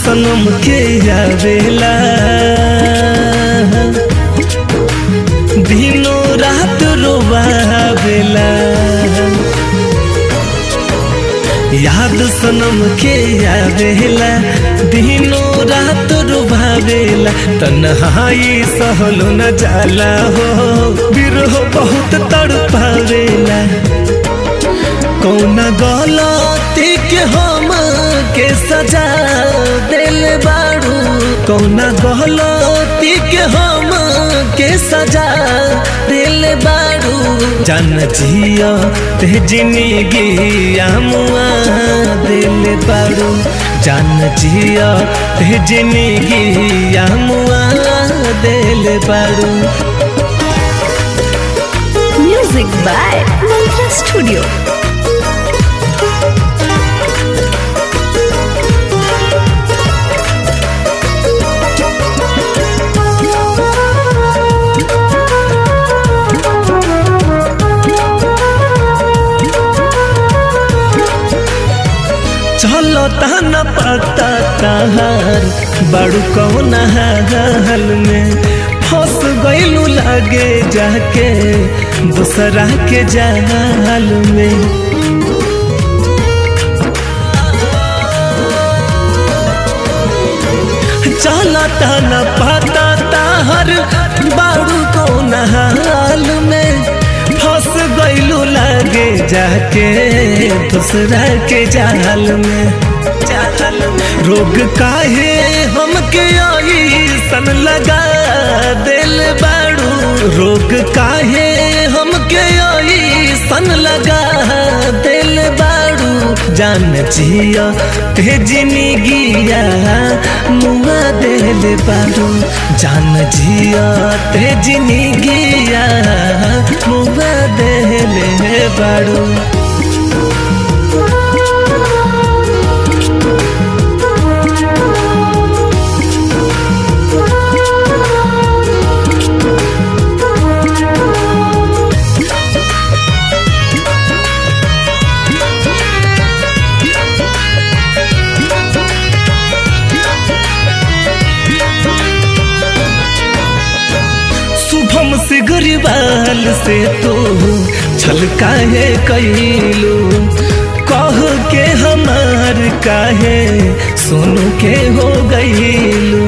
सनम के आवेला दिनो रात रोवावेला याद सनम के आवेला दिनो रात रुभावेला तन्हाई सहलो न जाला हो बिरह बहुत तड़पावेला कौन गलती के हम के सजा दिल बाड़ू कौन गलती के हम के सजा दिल बाड़ू जन जिया ते जिंदगी मुआ दिल बाड़ू जन जिया ते जिंदगी मुआ दिल बाड़ू Music by Mantra Studio. चलो तहन पता तहार बड़ू कौन हाल में फंस गईलू लगे जाके दूसरा के जाल में चला तहन पता तहार बड़ू कौन हाल में फंस गईलू लगे जाके दूसरा के जाल में जाल में रोग काहे हमके आई सन लगा दिल बाड़ू रोग काहे हमके आई सन लगा दिल बाड़ू जान जिया ते जिंदगिया मुआ दिल बाड़ू जान जिया ते जिंदगिया मुआ दिल बाड़ू शुभम से गरीबाल से तो छल काहे कैलू कह के हमार काहे सोनू के हो गईलू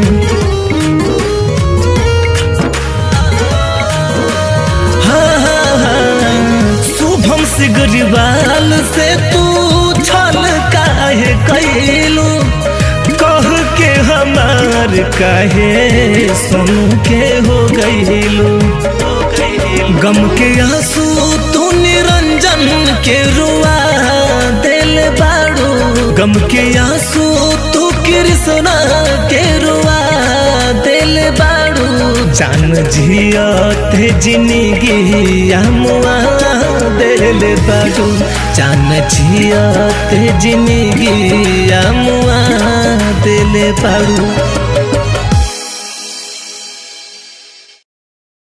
हाँ, हाँ, हाँ, शुभम से गरीबाल से तू छल काहे कैलू कह के हमार काहे सोनू के हो गईलू गम के आंसू तू निरंजन के रुआ दिल बाड़ू गम के आंसू तू कृष्णा के रुआ दिल बाड़ू जान जिया ते जिंदगी मुआ दिल बाड़ू जान जिया ते जिंदगी मुआ दिल बाड़ू